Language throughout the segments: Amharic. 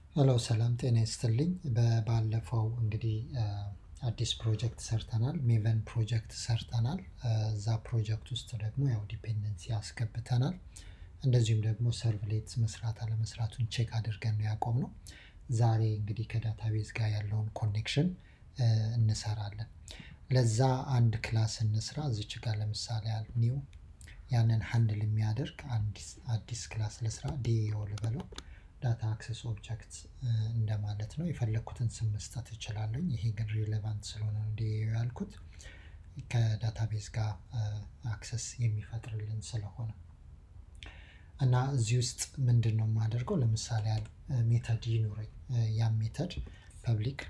ሄሎ ሰላም ጤና ይስጥልኝ። በባለፈው እንግዲህ አዲስ ፕሮጀክት ሰርተናል። ሜቨን ፕሮጀክት ሰርተናል። እዛ ፕሮጀክት ውስጥ ደግሞ ያው ዲፔንደንሲ አስገብተናል። እንደዚሁም ደግሞ ሰርቭሌት መስራት አለመስራቱን ቼክ አድርገን ነው ያቆምነው። ዛሬ እንግዲህ ከዳታቤዝ ጋር ያለውን ኮኔክሽን እንሰራለን። ለዛ አንድ ክላስ እንስራ። እዚች ጋር ለምሳሌ ያህል ኒው ያንን ሃንድል የሚያደርግ አዲስ ክላስ ልስራ። ዲኤኦ ልበለው ዳታ አክሰስ ኦብጀክት እንደማለት ነው። የፈለግኩትን ስም መስጠት እችላለሁ። ይሄ ግን ሪሌቫንት ስለሆነ ነው ዲኤኦ ያልኩት ከዳታቤዝ ጋር አክሰስ የሚፈጥርልን ስለሆነ እና እዚህ ውስጥ ምንድን ነው የማደርገው? ለምሳሌ ያህል ሜተድ ይኑረኝ። ያም ሜተድ ፐብሊክ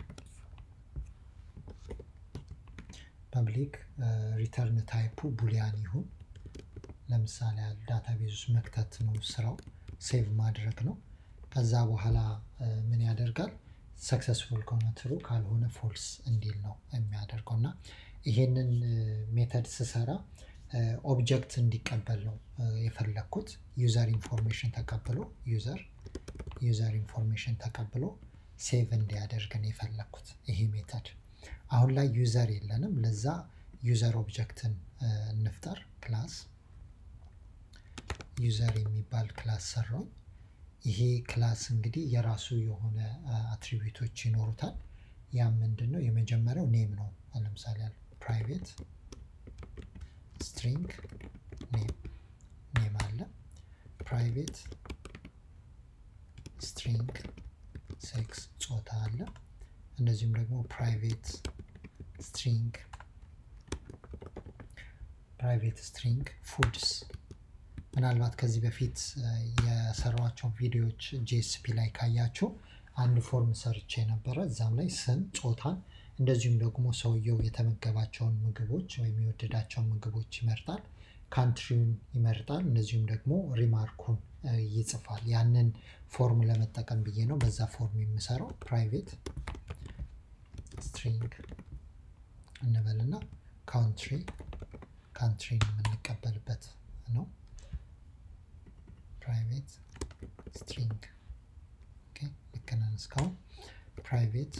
ፐብሊክ ሪተርን ታይፑ ቡሊያን ይሁን። ለምሳሌ ያህል ዳታቤዝ ውስጥ መክተት ነው ስራው፣ ሴቭ ማድረግ ነው። ከዛ በኋላ ምን ያደርጋል? ሰክሰስፉል ከሆነ ትሩ ካልሆነ ፎልስ እንዲል ነው የሚያደርገው እና ይሄንን ሜተድ ስሰራ ኦብጀክት እንዲቀበል ነው የፈለግኩት። ዩዘር ኢንፎርሜሽን ተቀብሎ ዩዘር ዩዘር ኢንፎርሜሽን ተቀብሎ ሴቭ እንዲያደርግ ነው የፈለግኩት ይሄ ሜተድ። አሁን ላይ ዩዘር የለንም። ለዛ ዩዘር ኦብጀክትን እንፍጠር። ክላስ ዩዘር የሚባል ክላስ ሰራው። ይሄ ክላስ እንግዲህ የራሱ የሆነ አትሪቢዩቶች ይኖሩታል። ያም ምንድን ነው? የመጀመሪያው ኔም ነው። ለምሳሌ ፕራይቬት ስትሪንግ ኔም አለ። ፕራይቬት ስትሪንግ ሴክስ ጾታ አለ። እንደዚሁም ደግሞ ፕራይቬት ስትሪንግ ፕራይቬት ስትሪንግ ፉድስ ምናልባት ከዚህ በፊት የሰሯቸው ቪዲዮዎች ጄኤስፒ ላይ ካያችሁ አንድ ፎርም ሰርቼ ነበረ። እዛም ላይ ስም፣ ጾታን እንደዚሁም ደግሞ ሰውየው የተመገባቸውን ምግቦች ወይም የወደዳቸውን ምግቦች ይመርጣል። ካንትሪውን ይመርጣል። እንደዚሁም ደግሞ ሪማርኩን ይጽፋል። ያንን ፎርም ለመጠቀም ብዬ ነው በዛ ፎርም የምሰራው። ፕራይቬት ስትሪንግ እንበልና ካውንትሪ ካንትሪን የምንቀበልበት ነው። ፕራይቬት ስትሪንግ ልክ ነን እስካሁን። ፕራይቬት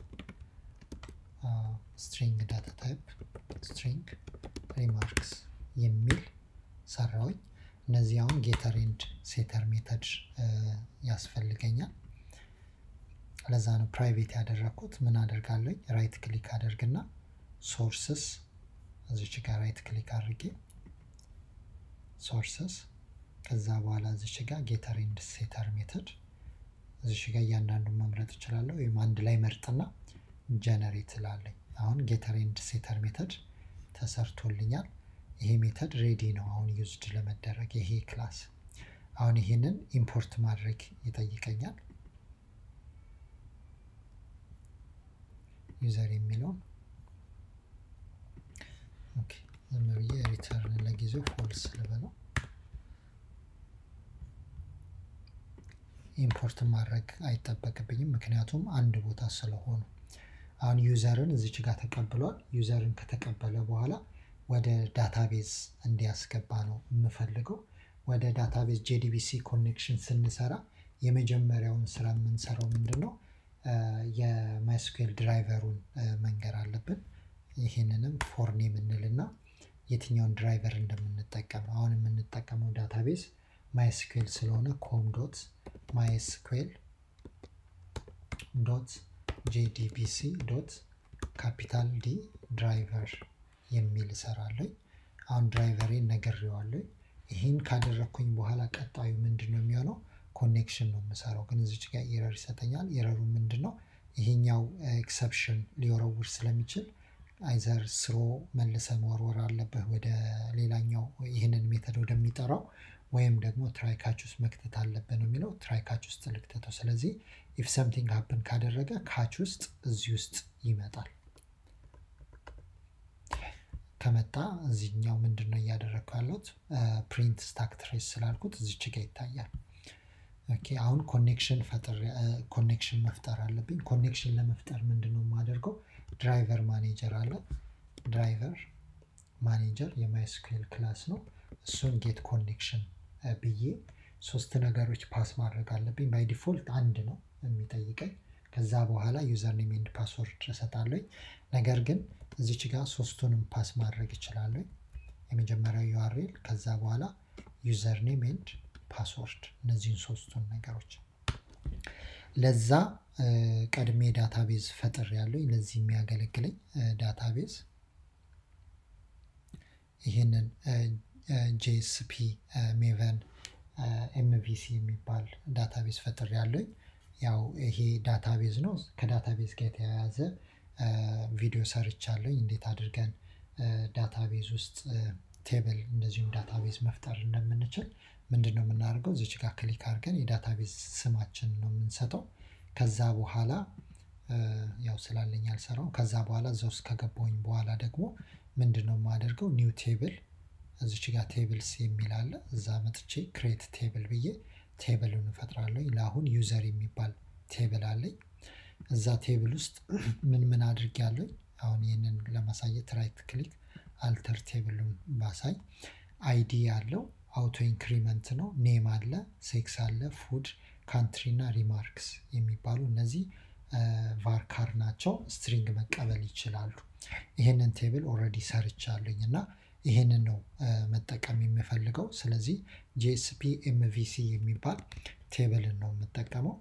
ስትሪንግ ዳታ ታይፕ ስትሪንግ ሪማርክስ የሚል ሰራውኝ። እነዚህ አሁን ጌተር ኤንድ ሴተር ሜተድ ያስፈልገኛል። ለዛ ነው ፕራይቬት ያደረግኩት። ምን አደርጋለኝ? ራይት ክሊክ አደርግና ሶርስስ እዚች ጋር ራይት ክሊክ አድርጌ ሶርስስ ከዛ በኋላ እዚች ጋር ጌተር ኤንድ ሴተር ሜተድ እዚች ጋር እያንዳንዱን መምረጥ እችላለሁ። ወይም አንድ ላይ መርጥና ጀነሬት ላለኝ አሁን ጌተር ኤንድ ሴተር ሜተድ ተሰርቶልኛል። ይሄ ሜተድ ሬዲ ነው አሁን ዩዝድ ለመደረግ ይሄ ክላስ። አሁን ይሄንን ኢምፖርት ማድረግ ይጠይቀኛል። ዩዘር የሚለውን ዝም ብዬ ሪተርን ለጊዜው ፎልስ ልበለው። ኢምፖርት ማድረግ አይጠበቅብኝም፣ ምክንያቱም አንድ ቦታ ስለሆኑ። አሁን ዩዘርን እዚች ጋር ተቀብሏል። ዩዘርን ከተቀበለ በኋላ ወደ ዳታቤዝ እንዲያስገባ ነው የምፈልገው። ወደ ዳታቤዝ ጄዲቢሲ ኮኔክሽን ስንሰራ የመጀመሪያውን ስራ የምንሰራው ምንድን ነው? የማይስኩኤል ድራይቨሩን መንገር አለብን። ይህንንም ፎርኔም እንልና የትኛውን ድራይቨር እንደምንጠቀም አሁን የምንጠቀመው ዳታቤዝ ማይስኩኤል ስለሆነ ኮም ዶት ማይስኩኤል ዶት ጄዲቢሲ ዶት ካፒታል ዲ ድራይቨር የሚል እሰራለሁ። አሁን ድራይቨሬን ነግሬዋለሁ። ይህን ካደረግኩኝ በኋላ ቀጣዩ ምንድን ነው የሚሆነው? ኮኔክሽን ነው የምሰራው። ግን እዚች ጋር ኤረር ይሰጠኛል። ኤረሩ ምንድን ነው? ይሄኛው ኤክሰፕሽን ሊወረውር ስለሚችል አይዘር ስሮ መልሰ መወርወር አለብህ ወደ ሌላኛው ይህንን ሜተድ ወደሚጠራው ወይም ደግሞ ትራይካች ውስጥ መክተት አለብህ ነው የሚለው። ትራይካች ውስጥ ልክተተው። ስለዚህ ኢፍ ሰምቲንግ ሀፕን ካደረገ ካች ውስጥ እዚህ ውስጥ ይመጣል። ከመጣ እዚህኛው ምንድን ነው እያደረግኩ ያለሁት? ፕሪንት ስታክ ትሬስ ስላልኩት እዚች ጋ ይታያል። ኦኬ አሁን ኮኔክሽን ፈጥር ኮኔክሽን መፍጠር አለብኝ። ኮኔክሽን ለመፍጠር ምንድን ነው የማደርገው? ድራይቨር ማኔጀር አለ። ድራይቨር ማኔጀር የማይስኩኤል ክላስ ነው። እሱን ጌት ኮኔክሽን ብዬ ሶስት ነገሮች ፓስ ማድረግ አለብኝ። ባይ ዲፎልት አንድ ነው የሚጠይቀኝ። ከዛ በኋላ ዩዘር ኔም ኤንድ ፓስወርድ እሰጣለሁ። ነገር ግን እዚች ጋር ሶስቱንም ፓስ ማድረግ እችላለሁ። የመጀመሪያው ዩአርኤል ከዛ በኋላ ዩዘር ኔም ኤንድ ፓስወርድ እነዚህን ሶስቱን ነገሮች ለዛ ቀድሜ ዳታቤዝ ፈጥር ያለኝ ለዚህ የሚያገለግለኝ ዳታቤዝ ይህንን ጄኤስፒ ሜቨን ኤምቪሲ የሚባል ዳታቤዝ ፈጥር ያለኝ ያው ይሄ ዳታቤዝ ነው። ከዳታቤዝ ጋር የተያያዘ ቪዲዮ ሰርቻለኝ እንዴት አድርገን ዳታቤዝ ውስጥ ቴብል እንደዚሁም ዳታቤዝ መፍጠር እንደምንችል ምንድን ነው የምናደርገው? እዚች ጋር ክሊክ አድርገን የዳታቤዝ ስማችን ነው የምንሰጠው። ከዛ በኋላ ያው ስላለኝ አልሰራው። ከዛ በኋላ እዛ ውስጥ ከገባሁኝ በኋላ ደግሞ ምንድን ነው የማደርገው? ኒው ቴብል እዚች ጋር ቴብልስ የሚል አለ። እዛ መጥቼ ክሬት ቴብል ብዬ ቴብሉን እፈጥራለሁ። ለአሁን ዩዘር የሚባል ቴብል አለኝ። እዛ ቴብል ውስጥ ምን ምን አድርጌያለሁ? አሁን ይህንን ለማሳየት ራይት ክሊክ አልተር ቴብሉን ባሳይ አይዲ ያለው አውቶ ኢንክሪመንት ነው። ኔም አለ፣ ሴክስ አለ፣ ፉድ፣ ካንትሪ እና ሪማርክስ የሚባሉ እነዚህ ቫርካር ናቸው። ስትሪንግ መቀበል ይችላሉ። ይህንን ቴብል ኦልሬዲ ሰርቻለኝ እና ይህንን ነው መጠቀም የምፈልገው። ስለዚህ ጂኤስፒ ኤምቪሲ የሚባል ቴብልን ነው የምጠቀመው።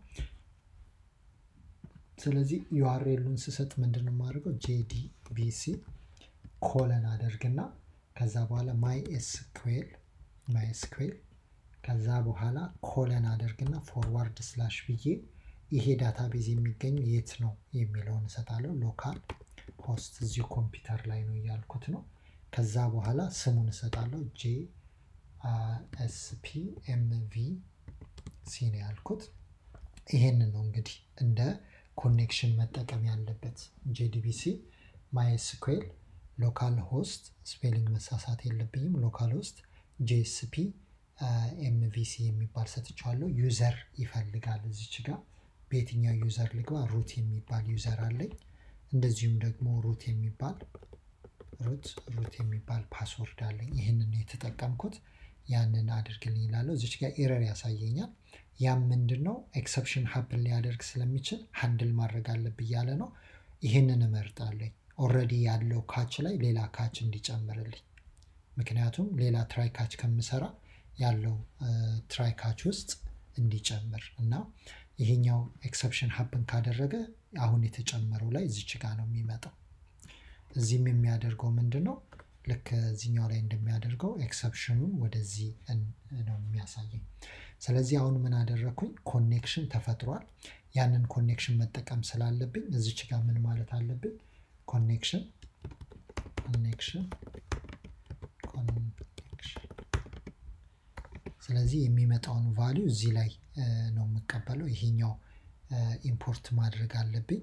ስለዚህ ዩአርኤሉን ስሰጥ ምንድን ነው የማደርገው? ጄዲቢሲ ኮለን አደርግና ከዛ በኋላ ማይ ኤስኩዌል ማይ ኤስኩዌል ከዛ በኋላ ኮለን አደርግና ፎርዋርድ ስላሽ ብዬ ይሄ ዳታቤዝ የሚገኘው የት ነው የሚለውን እሰጣለሁ። ሎካል ሆስት እዚሁ ኮምፒውተር ላይ ነው እያልኩት ነው። ከዛ በኋላ ስሙን እሰጣለሁ። ጄ ኤስፒ ኤምቪ ሲ ነው ያልኩት። ይሄንን ነው እንግዲህ እንደ ኮኔክሽን መጠቀም ያለበት ጄዲቢሲ ማይስኩዌል ሎካል ሆስት ስፔሊንግ መሳሳት የለብኝም። ሎካል ሆስት ጄኤስፒ ኤምቪሲ የሚባል ሰጥቼዋለሁ። ዩዘር ይፈልጋል እዚች ጋር በየትኛው ዩዘር ልግባ? ሩት የሚባል ዩዘር አለኝ። እንደዚሁም ደግሞ ሩት የሚባል ሩት ሩት የሚባል ፓስወርድ አለኝ። ይህንን የተጠቀምኩት ያንን አድርግልኝ ይላለሁ። እዚች ጋር ኤረር ያሳየኛል። ያም ምንድን ነው ኤክሰፕሽን ሀፕን ሊያደርግ ስለሚችል ሀንድል ማድረግ አለብኝ እያለ ነው። ይህንን እመርጣለኝ። ኦልሬዲ ያለው ካች ላይ ሌላ ካች እንዲጨምርልኝ ምክንያቱም ሌላ ትራይ ካች ከምሰራ ያለው ትራይ ካች ውስጥ እንዲጨምር እና ይሄኛው ኤክሰፕሽን ሀፕን ካደረገ አሁን የተጨመረው ላይ እዚች ጋር ነው የሚመጣው። እዚህም የሚያደርገው ምንድን ነው ልክ እዚኛው ላይ እንደሚያደርገው ኤክሰፕሽኑን ወደዚህ ነው የሚያሳየኝ። ስለዚህ አሁን ምን አደረግኩኝ? ኮኔክሽን ተፈጥሯል። ያንን ኮኔክሽን መጠቀም ስላለብኝ እዚች ጋር ምን ማለት አለብኝ? ኮኔክሽን ኮኔክሽን ኮኔክሽን ስለዚህ የሚመጣውን ቫሊዩ እዚህ ላይ ነው የምቀበለው። ይሄኛው ኢምፖርት ማድረግ አለብኝ።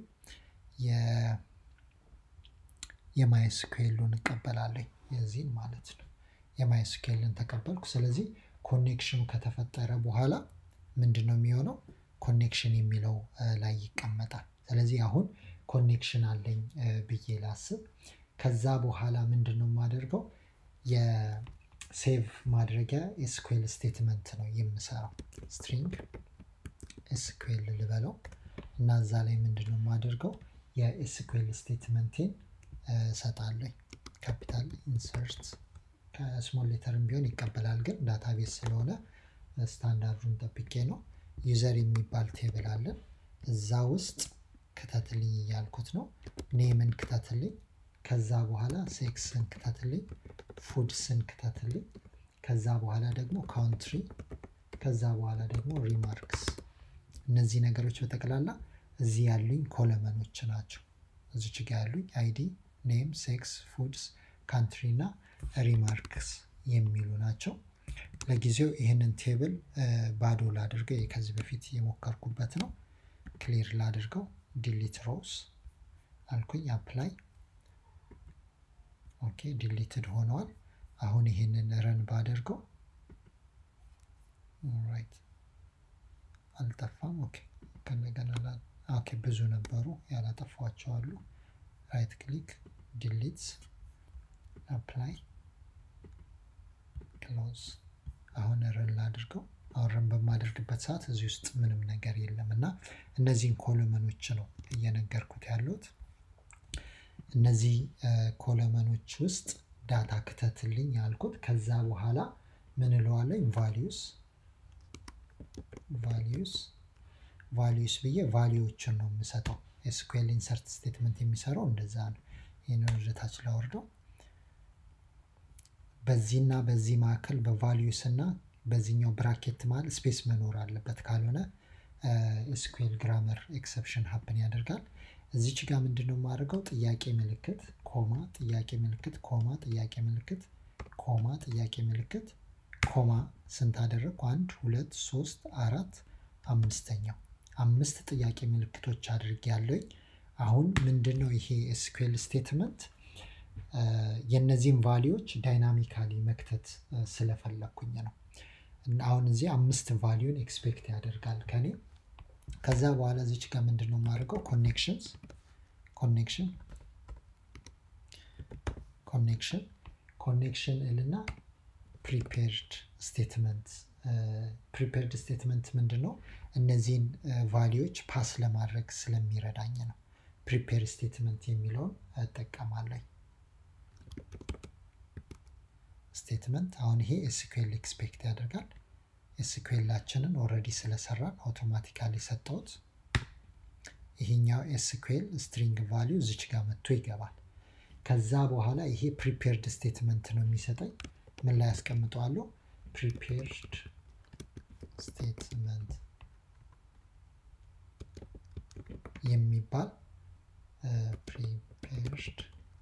የማይስኩዌሉን እቀበላለኝ የዚህን ማለት ነው። የማይስኩዌልን ተቀበልኩ። ስለዚህ ኮኔክሽኑ ከተፈጠረ በኋላ ምንድን ነው የሚሆነው? ኮኔክሽን የሚለው ላይ ይቀመጣል። ስለዚህ አሁን ኮኔክሽን አለኝ ብዬ ላስብ። ከዛ በኋላ ምንድን ነው የማደርገው? የሴቭ ማድረጊያ ኤስኩዌል ስቴትመንት ነው የምሰራው። ስትሪንግ ኤስኩዌል ልበለው እና እዛ ላይ ምንድን ነው የማደርገው? የኤስኩዌል ስቴትመንቴን እሰጣለኝ። ካፒታል ኢንሰርት ከስሞል ሌተርም ቢሆን ይቀበላል፣ ግን ዳታቤዝ ስለሆነ ስታንዳርዱን ጠብቄ ነው። ዩዘር የሚባል ቴብል አለን። እዛ ውስጥ ክተትልኝ እያልኩት ነው። ኔምን ክተትልኝ፣ ከዛ በኋላ ሴክስን ክተትልኝ፣ ፉድስን ክተትልኝ፣ ከዛ በኋላ ደግሞ ካውንትሪ፣ ከዛ በኋላ ደግሞ ሪማርክስ። እነዚህ ነገሮች በጠቅላላ እዚህ ያሉኝ ኮለመኖች ናቸው። እዚች ጋ ያሉኝ አይዲ፣ ኔም፣ ሴክስ፣ ፉድስ፣ ካንትሪ እና ሪማርክስ የሚሉ ናቸው። ለጊዜው ይህንን ቴብል ባዶ ላድርገው። ከዚህ በፊት የሞከርኩበት ነው። ክሊር ላድርገው። ዲሊት ሮውስ አልኩኝ። አፕላይ ኦኬ፣ ዲሊትድ ሆነዋል። አሁን ይህንን ረን ባደርገው ራይት አልጠፋም። ኦኬ ከነገና ኦኬ፣ ብዙ ነበሩ ያላጠፏቸው አሉ። ራይት ክሊክ ዲሊት አፕላይ ክሎዝ። አሁን ረን ላድርገው። አሁን በማደርግበት ሰዓት እዚህ ውስጥ ምንም ነገር የለም እና እነዚህን ኮለመኖች ነው እየነገርኩት ያሉት። እነዚህ ኮለመኖች ውስጥ ዳታ ክተትልኝ ያልኩት። ከዛ በኋላ ምን እለዋለኝ ቫሊዩስ ቫሊዩስ ቫሊዩስ ብዬ ቫሊዎችን ነው የምሰጠው። ኤስኩኤል ኢንሰርት ስቴትመንት የሚሰራው እንደዛ ነው። ይህን ወደታች ላወርደው። በዚህና በዚህ መካከል በቫሊዩስ እና በዚህኛው ብራኬት መሀል ስፔስ መኖር አለበት። ካልሆነ ኤስኩኤል ግራመር ኤክሰፕሽን ሀፕን ያደርጋል። እዚች ጋር ምንድን ነው የማደርገው? ጥያቄ ምልክት ኮማ፣ ጥያቄ ምልክት ኮማ፣ ጥያቄ ምልክት ኮማ፣ ጥያቄ ምልክት ኮማ። ስንት አደረግኩ? አንድ ሁለት ሶስት አራት አምስተኛው አምስት ጥያቄ ምልክቶች አድርጌ ያለኝ። አሁን ምንድን ነው ይሄ ኤስኩኤል ስቴትመንት የእነዚህን ቫሊዎች ዳይናሚካሊ መክተት ስለፈለግኩኝ ነው። አሁን እዚህ አምስት ቫሊዩን ኤክስፔክት ያደርጋል ከኔ። ከዛ በኋላ እዚች ጋር ምንድን ነው የማደርገው? ኮኔክሽንስ ኮኔክሽን ኮኔክሽን ኮኔክሽን እልና ፕሪፔርድ ስቴትመንት ፕሪፔርድ ስቴትመንት ምንድን ነው? እነዚህን ቫሊዎች ፓስ ለማድረግ ስለሚረዳኝ ነው። ፕሪፔር ስቴትመንት የሚለውን እጠቀማለሁ። ስቴትመንት አሁን ይሄ ኤስኩኤል ኤክስፔክት ያደርጋል። ኤስኩኤላችንን ኦልሬዲ ስለሰራን አውቶማቲካሊ ሰጠሁት። ይሄኛው ኤስኩኤል ስትሪንግ ቫሊዩ እዚች ጋር መጥቶ ይገባል። ከዛ በኋላ ይሄ ፕሪፔርድ ስቴትመንት ነው የሚሰጠኝ። ምን ላይ ያስቀምጠዋለሁ? ፕሪፔርድ ስቴትመንት የሚባል ፕሪፔርድ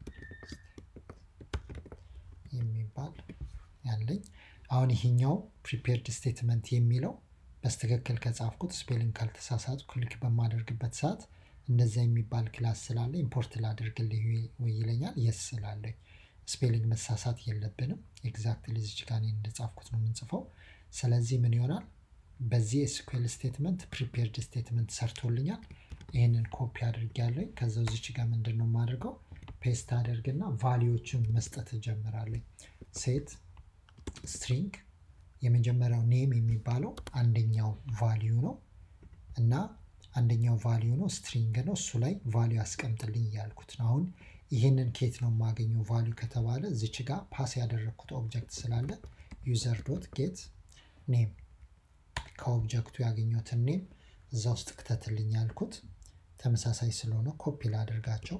የሚባል ያለኝ አሁን ይሄኛው ፕሪፔርድ ስቴትመንት የሚለው በስትክክል ከጻፍኩት ስፔሊንግ ካልተሳሳቱ ክሊክ በማደርግበት ሰዓት እንደዛ የሚባል ክላስ ስላለ ኢምፖርት ላደርግልህ ወይ ይለኛል። የስ ስላለኝ ስፔሊንግ መሳሳት የለብንም። ኤግዛክትሊ እዚች ጋር እንደጻፍኩት ነው የምንጽፈው። ስለዚህ ምን ይሆናል? በዚህ ኤስኩኤል ስቴትመንት ፕሪፔርድ ስቴትመንት ሰርቶልኛል። ይህንን ኮፒ አድርጌያለሁ። ከዛ እዚች ጋር ምንድን ነው የማደርገው? ፔስት አደርግና ቫሊዎቹን መስጠት እጀምራለሁ። ሴት ስትሪንግ የመጀመሪያው ኔም የሚባለው አንደኛው ቫሊዩ ነው እና አንደኛው ቫሊዩ ነው ስትሪንግ ነው። እሱ ላይ ቫሊዩ አስቀምጥልኝ እያልኩት ነው። አሁን ይህንን ኬት ነው የማገኘው ቫሊዩ ከተባለ እዚች ጋር ፓስ ያደረግኩት ኦብጀክት ስላለ ዩዘር ዶት ጌት ኔም ከኦብጀክቱ ያገኘሁትን ኔም እዛ ውስጥ ክተትልኝ ያልኩት ተመሳሳይ ስለሆነ ኮፒ ላደርጋቸው።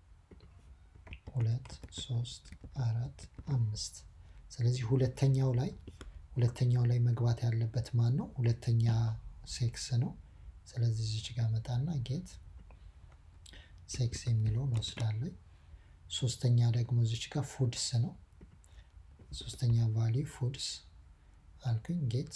ሁለት ሶስት አራት አምስት። ስለዚህ ሁለተኛው ላይ ሁለተኛው ላይ መግባት ያለበት ማን ነው? ሁለተኛ ሴክስ ነው። ስለዚህ እዚች ጋር መጣና ጌት ሴክስ የሚለውን ወስዳለኝ። ሶስተኛ ደግሞ እዚች ጋር ፉድስ ነው። ሶስተኛ ቫሊዩ ፉድስ አልኩኝ። ጌት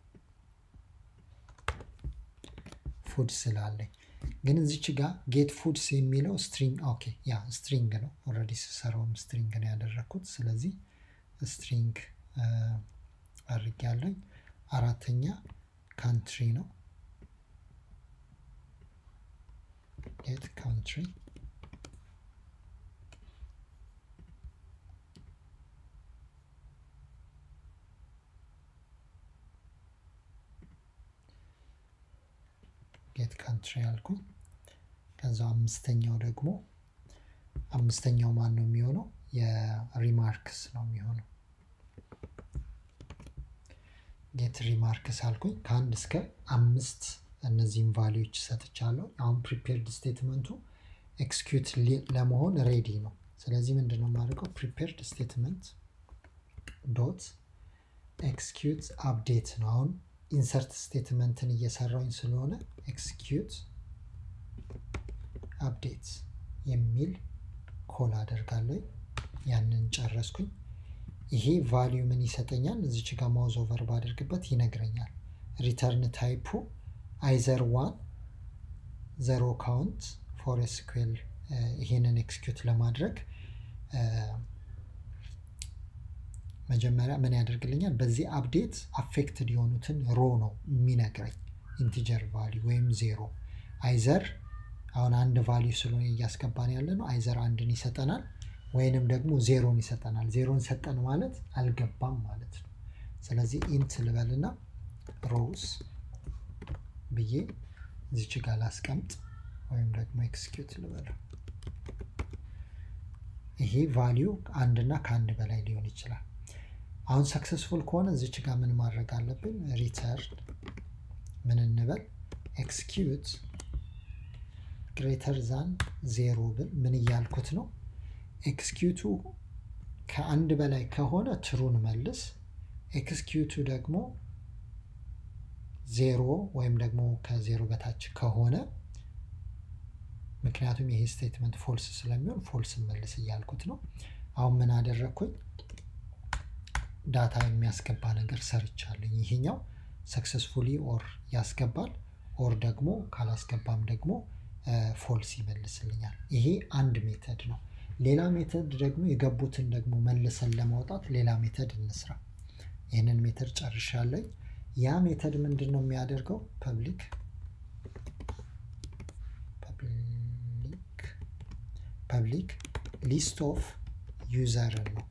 ፉድ ስላለኝ ግን እዚች ጋር ጌት ፉድስ የሚለው ስትሪንግ ኦኬ፣ ያ ስትሪንግ ነው። ኦልሬዲ ስሰራውም ስትሪንግ ነው ያደረግኩት። ስለዚህ ስትሪንግ አድርጌያለኝ። አራተኛ ካንትሪ ነው። ጌት ካንትሪ ጌት ካንትሪ አልኩኝ። ከዛ አምስተኛው ደግሞ አምስተኛው ማን ነው የሚሆነው? የሪማርክስ ነው የሚሆነው። ጌት ሪማርክስ አልኩኝ። ከአንድ እስከ አምስት እነዚህም ቫሊዎች ሰጥቻለሁ። አሁን ፕሪፔርድ ስቴትመንቱ ኤክስኪዩት ለመሆን ሬዲ ነው። ስለዚህ ምንድን ነው የማደርገው? ፕሪፔርድ ስቴትመንት ዶት ኤክስኪዩት አፕዴት ነው። አሁን ኢንሰርት ስቴትመንትን እየሰራውኝ ስለሆነ ኤክስኪዩት አፕዴት የሚል ኮል አደርጋለሁ። ያንን ጨረስኩኝ። ይሄ ቫሊዩ ምን ይሰጠኛል? እዚች ጋር ማውዝ ኦቨር ባደርግበት ይነግረኛል። ሪተርን ታይፑ አይዘር ዋን ዘሮ ካውንት ፎር ኤስኩኤል ይሄንን ኤክስኪዩት ለማድረግ መጀመሪያ ምን ያደርግልኛል? በዚህ አፕዴት አፌክትድ የሆኑትን ሮ ነው የሚነግረኝ። ኢንቲጀር ቫሊዩ ወይም ዜሮ አይዘር አሁን አንድ ቫሊዩ ስለሆነ እያስገባን ያለ ነው። አይዘር አንድን ይሰጠናል ወይንም ደግሞ ዜሮን ይሰጠናል። ዜሮን ሰጠን ማለት አልገባም ማለት ነው። ስለዚህ ኢንት ልበልና ሮውስ ብዬ እዚች ጋር ላስቀምጥ ወይም ደግሞ ኤክስኪዩት ልበለው። ይሄ ቫሊዩ አንድና ከአንድ በላይ ሊሆን ይችላል። አሁን ሰክሰስፉል ከሆነ እዚች ጋር ምን ማድረግ አለብን? ሪተርን ምን እንበል ኤክስኪዩት ግሬተር ዛን ዜሮ ብል ምን እያልኩት ነው? ኤክስኪዩቱ ከአንድ በላይ ከሆነ ትሩን መልስ። ኤክስኪዩቱ ደግሞ ዜሮ ወይም ደግሞ ከዜሮ በታች ከሆነ ምክንያቱም ይሄ ስቴትመንት ፎልስ ስለሚሆን ፎልስ መልስ እያልኩት ነው። አሁን ምን አደረግኩኝ? ዳታ የሚያስገባ ነገር ሰርቻለኝ። ይሄኛው ሰክሰስፉሊ ኦር ያስገባል ኦር ደግሞ ካላስገባም ደግሞ ፎልስ ይመልስልኛል። ይሄ አንድ ሜተድ ነው። ሌላ ሜተድ ደግሞ የገቡትን ደግሞ መልሰን ለማውጣት ሌላ ሜተድ እንስራ። ይህንን ሜተድ ጨርሻለኝ። ያ ሜተድ ምንድን ነው የሚያደርገው? ፐብሊክ ፐብሊክ ሊስት ኦፍ ዩዘርን ነው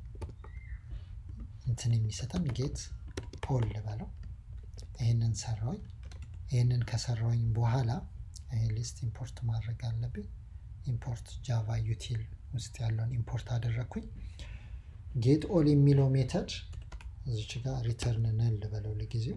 እንትን የሚሰጠን ጌት ፖል ልበለው። ይህንን ሰራውኝ። ይህንን ከሰራውኝ በኋላ ይህ ሊስት ኢምፖርት ማድረግ አለብኝ። ኢምፖርት ጃቫ ዩቲል ውስጥ ያለውን ኢምፖርት አደረግኩኝ። ጌት ኦል የሚለው ሜተድ እዚች ጋር ሪተርን ነል ልበለው ለጊዜው።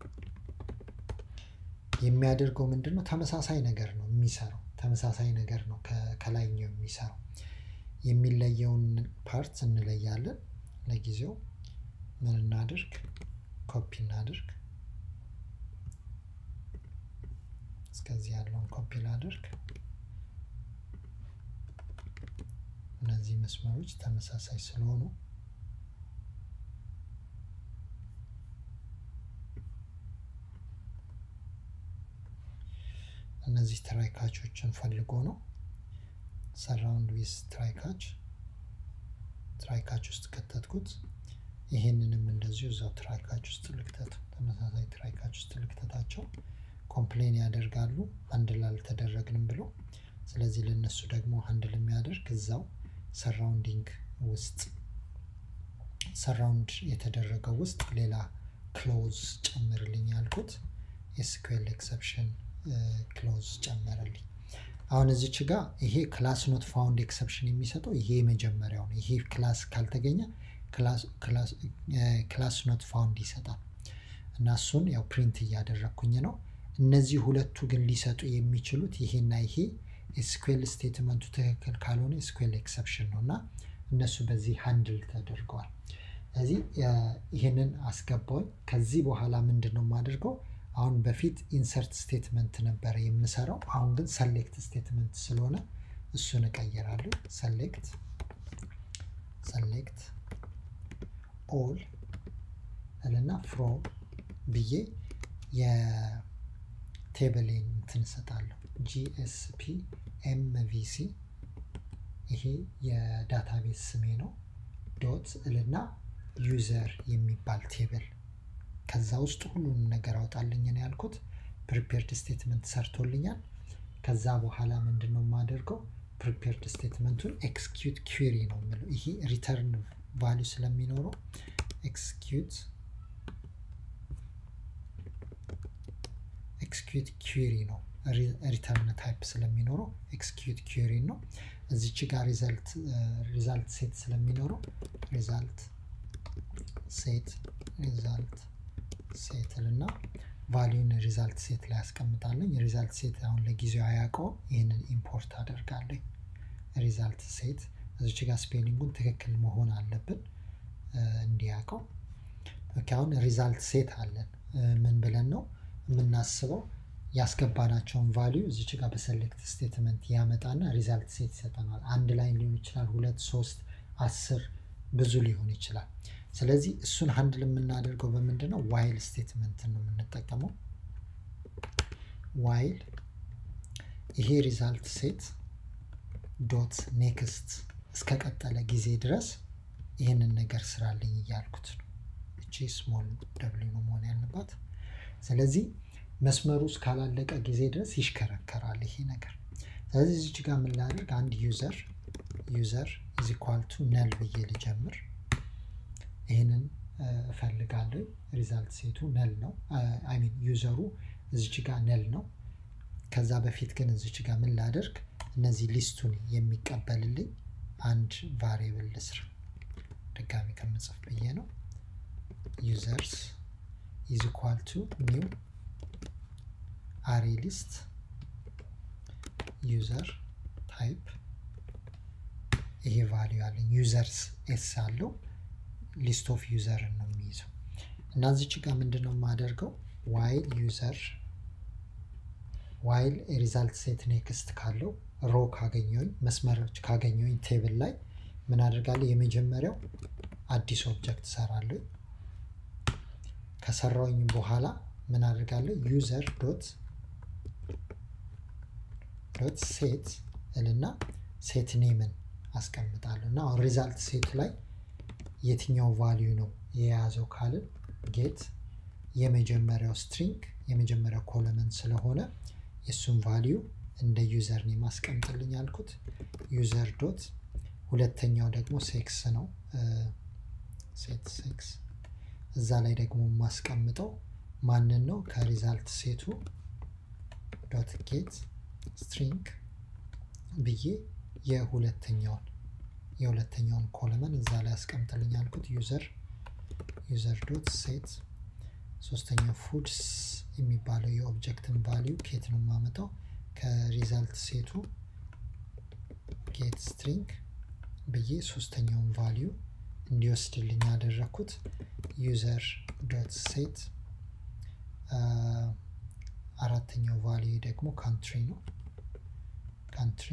የሚያደርገው ምንድን ነው? ተመሳሳይ ነገር ነው የሚሰራው። ተመሳሳይ ነገር ነው ከላይኛው የሚሰራው። የሚለየውን ፓርት እንለያለን። ለጊዜው ምን እናድርግ? ኮፒ እናድርግ። እስከዚህ ያለውን ኮፒ ላድርግ። እነዚህ መስመሮች ተመሳሳይ ስለሆኑ እነዚህ ትራይካቾችን ፈልጎ ነው። ሰራውንድ ዊዝ ትራይካች ትራይካች ውስጥ ከተትኩት። ይህንንም እንደዚሁ እዛው ትራይካች ውስጥ ልክተት፣ ተመሳሳይ ትራይካች ውስጥ ልክተታቸው። ኮምፕሌን ያደርጋሉ አንድል አልተደረግንም ብሎ። ስለዚህ ለእነሱ ደግሞ አንድል የሚያደርግ እዛው ሰራውንዲንግ ውስጥ ሰራውንድ የተደረገው ውስጥ ሌላ ክሎዝ ጨምርልኝ ያልኩት ኤስኩኤል ኤክሰፕሽን ክሎዝ ጨመረልኝ። አሁን እዚች ጋር ይሄ ክላስ ኖት ፋውንድ ኤክሰፕሽን የሚሰጠው ይሄ የመጀመሪያው ነው። ይሄ ክላስ ካልተገኘ ክላስ ኖት ፋውንድ ይሰጣል እና እሱን ያው ፕሪንት እያደረግኩኝ ነው። እነዚህ ሁለቱ ግን ሊሰጡ የሚችሉት ይሄና ይሄ ኤስኩኤል ስቴትመንቱ ትክክል ካልሆነ ኤስኩኤል ኤክሰፕሽን ነው እና እነሱ በዚህ ሃንድል ተደርገዋል። ስለዚህ ይህንን አስገባውኝ። ከዚህ በኋላ ምንድን ነው የማደርገው? አሁን በፊት ኢንሰርት ስቴትመንት ነበረ የምሰራው። አሁን ግን ሰሌክት ስቴትመንት ስለሆነ እሱን እቀይራለሁ። ሰሌክት ሰሌክት ኦል እልና ፍሮም ብዬ የቴብሌን እንትን እሰጣለሁ። ጂኤስፒ ኤምቪሲ ይሄ የዳታቤዝ ስሜ ነው። ዶት እልና ዩዘር የሚባል ቴብል ከዛ ውስጥ ሁሉንም ነገር አውጣልኝ ነው ያልኩት። ፕሪፔርድ ስቴትመንት ሰርቶልኛል። ከዛ በኋላ ምንድን ነው የማደርገው? ፕሪፔርድ ስቴትመንቱን ኤክስኪዩት ኪሪ ነው የምለው። ይሄ ሪተርን ቫሊዩ ስለሚኖረው ኤክስኪዩት ኤክስኪዩት ኪሪ ነው። ሪተርን ታይፕ ስለሚኖረው ኤክስኪዩት ኪሪ ነው። እዚች ጋር ሪዛልት ሴት ስለሚኖረው ሪዛልት ሴት ሪዛልት ሴትል እና ቫሊዩን ሪዛልት ሴት ላይ ያስቀምጣለኝ። የሪዛልት ሴት አሁን ለጊዜው አያውቀውም። ይህንን ኢምፖርት አደርጋለኝ። ሪዛልት ሴት እዚች ጋር ስፔሊንጉን ትክክል መሆን አለብን እንዲያውቀው። አሁን ሪዛልት ሴት አለን። ምን ብለን ነው የምናስበው? ያስገባናቸውን ቫሊዩ እዚች ጋር በሰሌክት ስቴትመንት ያመጣና ሪዛልት ሴት ይሰጠናል። አንድ ላይ ሊሆን ይችላል፣ ሁለት፣ ሶስት፣ አስር ብዙ ሊሆን ይችላል። ስለዚህ እሱን ሀንድል የምናደርገው በምንድን ነው? ዋይል ስቴትመንትን ነው የምንጠቀመው። ዋይል ይሄ ሪዛልት ሴት ዶት ኔክስት እስከቀጠለ ጊዜ ድረስ ይህንን ነገር ስራልኝ እያልኩት ነው። እቺ ስሞል ደብሊው ነው መሆን ያለባት። ስለዚህ መስመሩ እስካላለቀ ጊዜ ድረስ ይሽከረከራል ይሄ ነገር። ስለዚህ እዚች ጋር ምን ላድርግ? አንድ ዩዘር ዩዘር ኢዝ ኢኳል ቱ ነል ብዬ ልጀምር። ይህንን እፈልጋለሁ። ሪዛልት ሴቱ ነል ነው። አይ ሚን ዩዘሩ እዚች ጋር ነል ነው። ከዛ በፊት ግን እዚች ጋር ምን ላደርግ እነዚህ ሊስቱን የሚቀበልልኝ አንድ ቫሪየብል ልስራ። ድጋሚ ከምጽፍ ብዬ ነው። ዩዘርስ ኢዝ ኢኳል ቱ ኒው አሬ ሊስት ዩዘር ታይፕ ይሄ ቫሊዩ አለኝ። ዩዘርስ ኤስ አለው ሊስት ኦፍ ዩዘርን ነው የሚይዘው እና እዚች ጋር ምንድን ነው የማደርገው ዋይል ዩዘር ዋይል ሪዛልት ሴት ኔክስት ካለው ሮ ካገኘሁኝ መስመሮች ካገኘሁኝ ቴብል ላይ ምን አደርጋለሁ? የመጀመሪያው አዲስ ኦብጀክት ሰራለሁ። ከሰራውኝ በኋላ ምን አደርጋለሁ? ዩዘር ዶት ዶት ሴት እልና ሴት ኔምን አስቀምጣለሁ እና አሁን ሪዛልት ሴት ላይ የትኛው ቫሊዩ ነው የያዘው ካልን ጌት የመጀመሪያው ስትሪንግ የመጀመሪያው ኮለመን ስለሆነ የእሱን ቫሊዩ እንደ ዩዘር ኔም አስቀምጥልኝ አልኩት። ዩዘር ዶት ሁለተኛው ደግሞ ሴክስ ነው። ሴት ሴክስ እዛ ላይ ደግሞ የማስቀምጠው ማንን ነው? ከሪዛልት ሴቱ ዶት ጌት ስትሪንግ ብዬ የሁለተኛውን የሁለተኛውን ኮለመን እዛ ላይ አስቀምጥልኝ አልኩት። ዩዘር ዩዘር ዶት ሴት ሶስተኛው ፉድስ የሚባለው የኦብጀክትን ቫሊዩ ኬት ነው የማመጣው ከሪዛልት ሴቱ ጌት ስትሪንግ ብዬ ሶስተኛውን ቫሊዩ እንዲወስድልኝ ያደረግኩት ዩዘር ዶት ሴት አራተኛው ቫሊዩ ደግሞ ካንትሪ ነው። ካንትሪ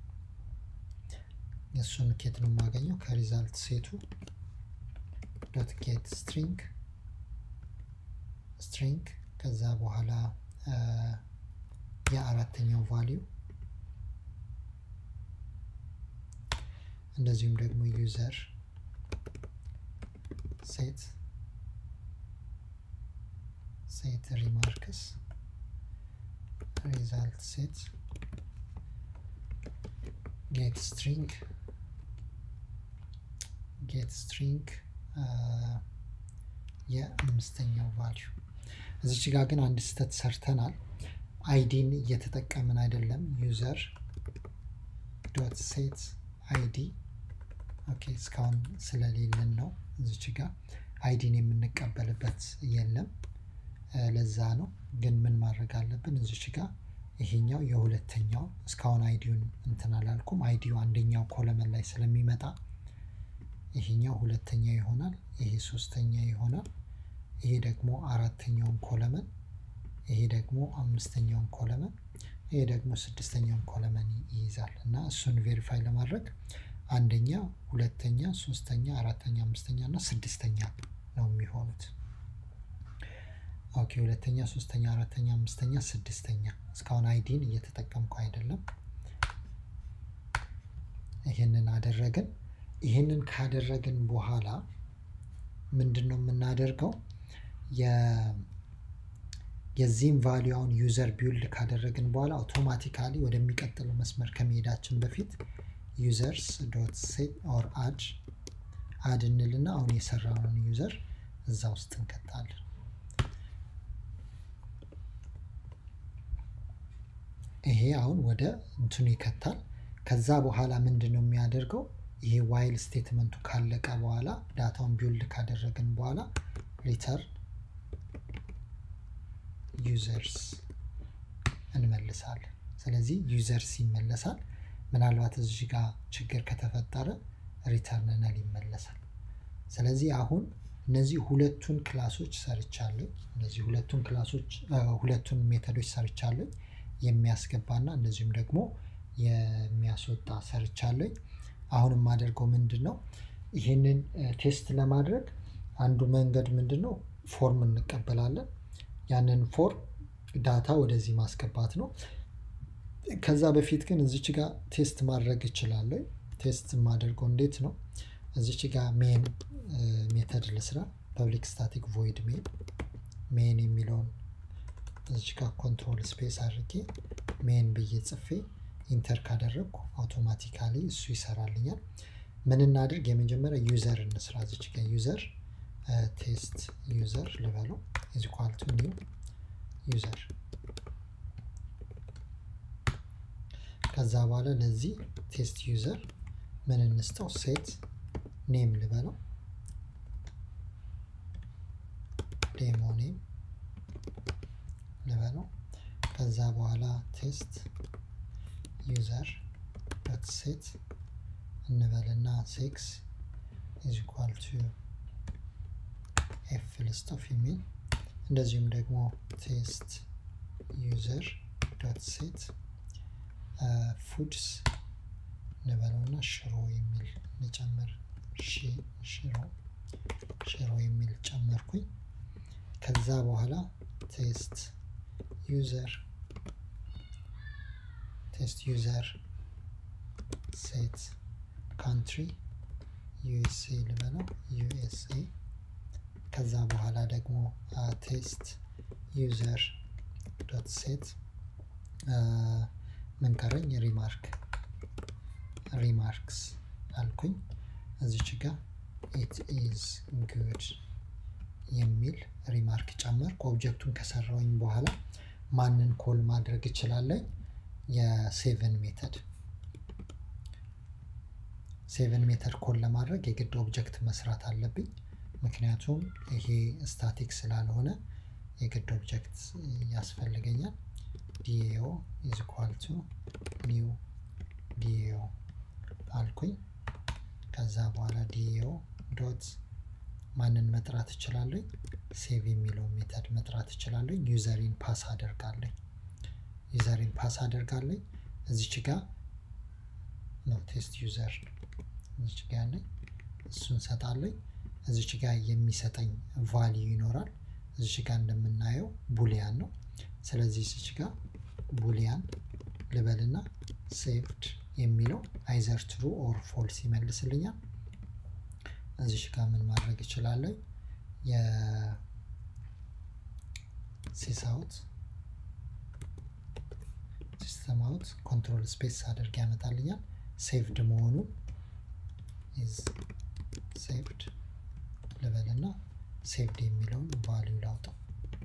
እሱን ኬት ነው የማገኘው ከሪዛልት ሴቱ ዶት ጌት ስትሪንግ ስትሪንግ ከዛ በኋላ የአራተኛው ቫሊዩ እንደዚሁም ደግሞ ዩዘር ሴት ሴት ሪማርክስ ሪዛልት ሴት ጌት ስትሪንግ ጌት ስትሪንግ የአምስተኛው ቫሊዩ እዚች ጋር ግን አንድ ስህተት ሰርተናል። አይዲን እየተጠቀምን አይደለም። ዩዘር ዶት ሴት አይዲ ኦኬ፣ እስካሁን ስለሌለን ነው። እዚች ጋር አይዲን የምንቀበልበት የለም። ለዛ ነው። ግን ምን ማድረግ አለብን? እዚች ጋር ይሄኛው የሁለተኛው እስካሁን አይዲውን እንትን አላልኩም። አይዲው አንደኛው ኮለመን ላይ ስለሚመጣ ይሄኛው ሁለተኛ ይሆናል። ይሄ ሶስተኛ ይሆናል። ይሄ ደግሞ አራተኛውን ኮለመን፣ ይሄ ደግሞ አምስተኛውን ኮለመን፣ ይሄ ደግሞ ስድስተኛውን ኮለመን ይይዛል እና እሱን ቬሪፋይ ለማድረግ አንደኛ፣ ሁለተኛ፣ ሶስተኛ፣ አራተኛ፣ አምስተኛ እና ስድስተኛ ነው የሚሆኑት። ኦኬ ሁለተኛ፣ ሶስተኛ፣ አራተኛ፣ አምስተኛ፣ ስድስተኛ። እስካሁን አይዲን እየተጠቀምኩ አይደለም። ይህንን አደረግን። ይህንን ካደረግን በኋላ ምንድን ነው የምናደርገው? የዚህም ቫሊዩ አሁን ዩዘር ቢውልድ ካደረግን በኋላ አውቶማቲካሊ ወደሚቀጥለው መስመር ከመሄዳችን በፊት ዩዘርስ ዶት ሴት ኦር አድ አድ እንልና አሁን የሰራነውን ዩዘር እዛ ውስጥ እንከታለን። ይሄ አሁን ወደ እንትኑ ይከታል። ከዛ በኋላ ምንድን ነው የሚያደርገው? ይሄ ዋይል ስቴትመንቱ ካለቀ በኋላ ዳታውን ቢውልድ ካደረግን በኋላ ሪተርን ዩዘርስ እንመልሳለን። ስለዚህ ዩዘርስ ይመለሳል። ምናልባት እዚህ ጋር ችግር ከተፈጠረ ሪተርን ነል ይመለሳል። ስለዚህ አሁን እነዚህ ሁለቱን ክላሶች ሰርቻለሁ። እነዚህ ሁለቱን ክላሶች ሁለቱን ሜተዶች ሰርቻለሁ። የሚያስገባና እንደዚሁም ደግሞ የሚያስወጣ ሰርቻለሁ። አሁን የማደርገው ምንድን ነው? ይህንን ቴስት ለማድረግ አንዱ መንገድ ምንድን ነው? ፎርም እንቀበላለን። ያንን ፎርም ዳታ ወደዚህ ማስገባት ነው። ከዛ በፊት ግን እዚች ጋር ቴስት ማድረግ እችላለሁ። ቴስት የማደርገው እንዴት ነው? እዚች ጋር ሜን ሜተድ ልስራ። ፐብሊክ ስታቲክ ቮይድ ሜን ሜን የሚለውን እዚች ጋር ኮንትሮል ስፔስ አድርጌ ሜን ብዬ ጽፌ ኢንተር ካደረግኩ አውቶማቲካሊ እሱ ይሰራልኛል። ምን እናድርግ? የመጀመሪያ ዩዘር እንስራ። እዚች ጋር ዩዘር ቴስት ዩዘር ልበለው ኢዝ ኢኳል ቱ ኒው ዩዘር ከዛ በኋላ ለዚህ ቴስት ዩዘር ምን እንስጠው ሴት ኔም ልበለው ዴሞ ኔም ልበለው ከዛ በኋላ ቴስት ዩዘር ዶት ሴት እንበልና ሴክስ ኢዝ ኢኳል ቱ ኤፍ ልስጠው ፊሜል እንደዚሁም ደግሞ ቴስት ዩዘር ዶት ሴት ፉድስ እንበለውና ሽሮ የሚል እንጨምር ሽሮ ሽሮ የሚል ጨመርኩኝ ከዛ በኋላ ቴስት ዩዘር ቴስት ዩዘር ሴት ካንትሪ ዩኤስኤ ልበለው ዩኤስኤ ከዛ በኋላ ደግሞ ቴስት ዩዘር ዶት ሴት ምን ቀረኝ ሪማርክ ሪማርክስ አልኩኝ እዚች ጋር ኢት ኢዝ ጉድ የሚል ሪማርክ ጨመርኩ ኦብጀክቱን ከሰራውኝ በኋላ ማንን ኮል ማድረግ እችላለኝ የሴቨን ሜተድ ሴቨን ሜተድ ኮል ለማድረግ የግድ ኦብጀክት መስራት አለብኝ ምክንያቱም ይሄ ስታቲክ ስላልሆነ የግድ ኦብጀክት ያስፈልገኛል ዲኤኦ ኢዝ ኢኳል ቱ ኒው ዲኤኦ አልኩኝ ከዛ በኋላ ዲኤኦ ዶት ማንን መጥራት እችላለኝ ሴቭ የሚለው ሜተድ መጥራት እችላለኝ ዩዘሪን ፓስ አደርጋለኝ ዩዘሪን ፓስ አደርጋለኝ እዚች ጋ ነው ቴስት ዩዘር እዚች ጋ ያለኝ እሱን ሰጣለኝ እዚች ጋ የሚሰጠኝ ቫሊዩ ይኖራል እዚች ጋ እንደምናየው ቡሊያን ነው ስለዚህ እዚች ጋ ቡሊያን ልበልና ሴቭድ የሚለው አይዘር ትሩ ኦር ፎልስ ይመልስልኛል እዚሽ ጋር ምን ማድረግ እችላለሁ የሲሳውት ሲስተም አውት ኮንትሮል ስፔስ አድርግ ያመጣልኛል ሴቭድ መሆኑን ኢዝ ሴቭድ ልበልና ሴቭድ የሚለውን ቫሊዩ ላውጣው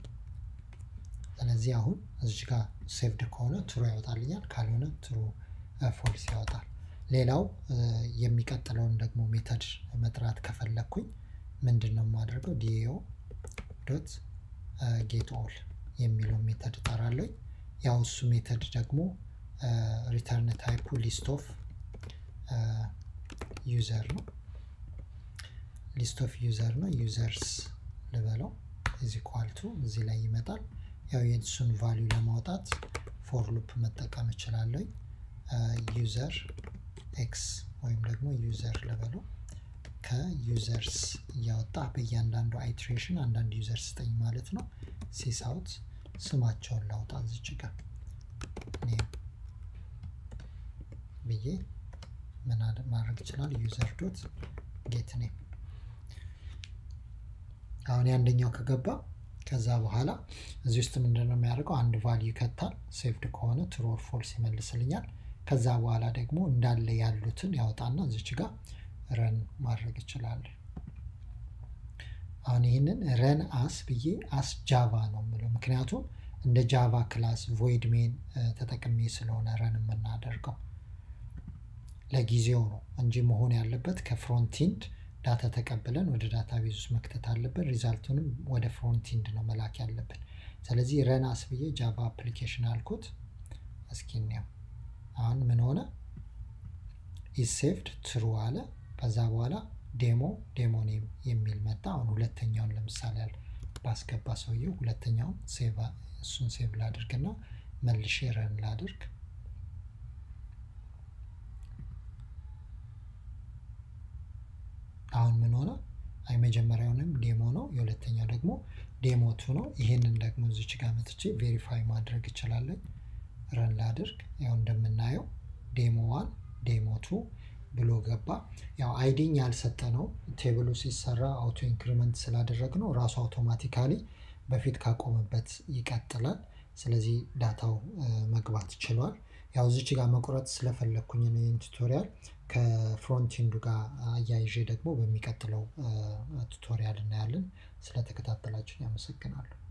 ስለዚህ አሁን እዚች ጋር ሴቭድ ከሆነ ትሩ ያወጣልኛል ካልሆነ ትሩ ፎልስ ያወጣል ሌላው የሚቀጥለውን ደግሞ ሜተድ መጥራት ከፈለግኩኝ ምንድን ነው የማደርገው ዲኤኦ ዶት ጌት ኦል የሚለው ሜተድ እጠራለኝ ያው እሱ ሜተድ ደግሞ ሪተርን ታይፑ ሊስት ኦፍ ዩዘር ነው ሊስት ኦፍ ዩዘር ነው ዩዘርስ ልበለው እዚ ኳልቱ እዚህ ላይ ይመጣል ያው የእሱን ቫሊዩ ለማውጣት ፎር ሉፕ መጠቀም እችላለኝ ዩዘር ኤክስ ወይም ደግሞ ዩዘር ልበለው ከዩዘርስ እያወጣ በእያንዳንዱ አይትሬሽን አንዳንድ ዩዘር ስጠኝ ማለት ነው ሲስ አውት ስማቸውን ላውጣ እዚች ጋር ኔም ብዬ ምን ማድረግ ይችላል ዩዘር ዶት ጌት ኔም አሁን የአንደኛው ከገባ ከዛ በኋላ እዚህ ውስጥ ምንድነው የሚያደርገው አንድ ቫልዩ ይከታል ሴቭድ ከሆነ ትሩ ኦር ፎልስ ይመልስልኛል ከዛ በኋላ ደግሞ እንዳለ ያሉትን ያወጣና እዚች ጋር ረን ማድረግ ይችላል አሁን ይህንን ረን አስ ብዬ አስ ጃቫ ነው የምለው ምክንያቱም እንደ ጃቫ ክላስ ቮይድ ሜን ተጠቅሜ ስለሆነ ረን የምናደርገው ለጊዜው ነው እንጂ መሆን ያለበት ከፍሮንቲንድ ዳታ ተቀብለን ወደ ዳታ ቤዝ ውስጥ መክተት አለብን ሪዛልቱንም ወደ ፍሮንቲንድ ነው መላክ ያለብን ስለዚህ ረን አስ ብዬ ጃቫ አፕሊኬሽን አልኩት እስኪ እንየው አሁን ምን ሆነ ኢሴቭድ ትሩ አለ ከዛ በኋላ ዴሞ ዴሞ ኔም የሚል መጣ አሁን ሁለተኛውን ለምሳሌ ያል ባስገባ ሰውየው ሁለተኛውን እሱን ሴቭ ላድርግና መልሼ ረን ላድርግ አሁን ምን ሆነ አይ መጀመሪያውንም ዴሞ ነው የሁለተኛው ደግሞ ዴሞ ቱ ነው ይህንን ደግሞ እዚች ጋር መጥቼ ቬሪፋይ ማድረግ እችላለኝ ረን ላድርግ ያው እንደምናየው ዴሞ ዋን ዴሞ ቱ ብሎ ገባ ያው አይዲኝ ያልሰጠ ነው ቴብሉ ሲሰራ አውቶ ኢንክሪመንት ስላደረግ ነው ራሱ አውቶማቲካሊ በፊት ካቆመበት ይቀጥላል ስለዚህ ዳታው መግባት ችሏል ያው እዚች ጋር መቁረጥ ስለፈለግኩኝ ነው ይህን ቱቶሪያል ከፍሮንቲንዱ ጋር አያይዤ ደግሞ በሚቀጥለው ቱቶሪያል እናያለን። ስለተከታተላችሁን ያመሰግናለሁ።